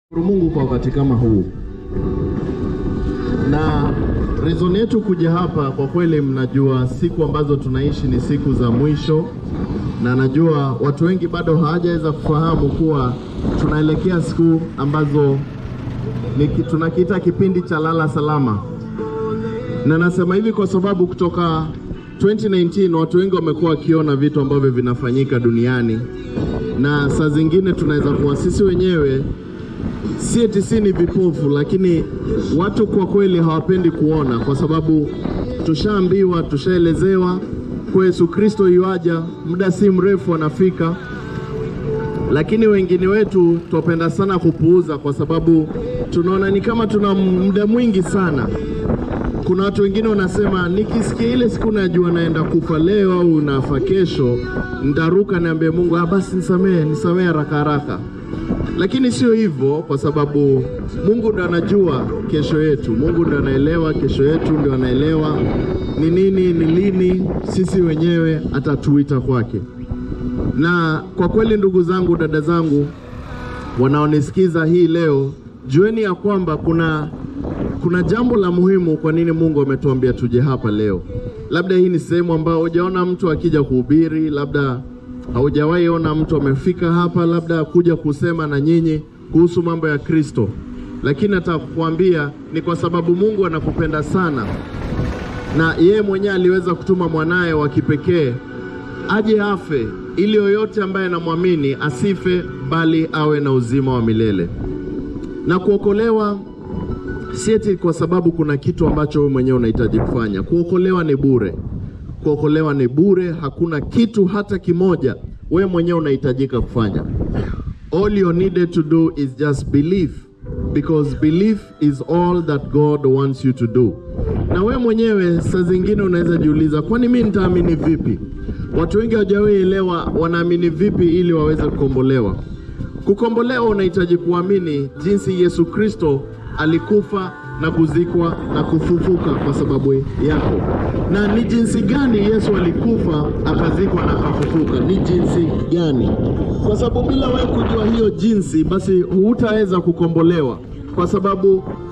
Mungu kwa wakati kama huu, na reason yetu kuja hapa, kwa kweli, mnajua siku ambazo tunaishi ni siku za mwisho, na najua watu wengi bado hawajaweza kufahamu kuwa tunaelekea siku ambazo ni ki- tunakiita kipindi cha lala salama, na nasema hivi kwa sababu kutoka 2019 watu wengi wamekuwa wakiona vitu ambavyo vinafanyika duniani, na saa zingine tunaweza kuwa sisi wenyewe si eti si ni vipofu, lakini watu kwa kweli hawapendi kuona, kwa sababu tushaambiwa, tushaelezewa kwa Yesu Kristo yuaja, muda si mrefu anafika, lakini wengine wetu twapenda sana kupuuza, kwa sababu tunaona ni kama tuna muda mwingi sana. Kuna watu wengine wanasema nikisikia ile siku najua naenda kufa leo au nafa kesho, nitaruka niambie Mungu, ah, basi nisamehe, nisamehe haraka haraka lakini sio hivyo, kwa sababu Mungu ndo anajua kesho yetu. Mungu ndo anaelewa kesho yetu, ndo anaelewa ni nini, ni lini sisi wenyewe atatuita kwake. Na kwa kweli, ndugu zangu, dada zangu wanaonisikiza hii leo, jueni ya kwamba kuna kuna jambo la muhimu. Kwa nini Mungu ametuambia tuje hapa leo? Labda hii ni sehemu ambayo hujaona mtu akija kuhubiri, labda haujawahi ona mtu amefika hapa labda kuja kusema na nyinyi kuhusu mambo ya Kristo, lakini nataka kukuambia ni kwa sababu Mungu anakupenda sana, na yeye mwenyewe aliweza kutuma mwanaye wa kipekee aje afe ili yoyote ambaye anamwamini asife, bali awe na uzima wa milele. Na kuokolewa si eti kwa sababu kuna kitu ambacho wewe mwenyewe unahitaji kufanya. Kuokolewa ni bure. Kuokolewa ni bure, hakuna kitu hata kimoja wewe mwenyewe unahitajika kufanya. All you needed to do is just believe because belief is all that God wants you to do. Na wewe mwenyewe saa zingine unaweza jiuliza, kwani mimi nitaamini vipi? Watu wengi hawajawahi elewa wanaamini vipi ili waweze kukombolewa. Kukombolewa unahitaji kuamini jinsi Yesu Kristo alikufa na kuzikwa na kufufuka kwa sababu yako. Na ni jinsi gani Yesu alikufa akazikwa na akafufuka? Ni jinsi gani? Kwa sababu bila wewe kujua hiyo jinsi, basi hutaweza kukombolewa, kwa sababu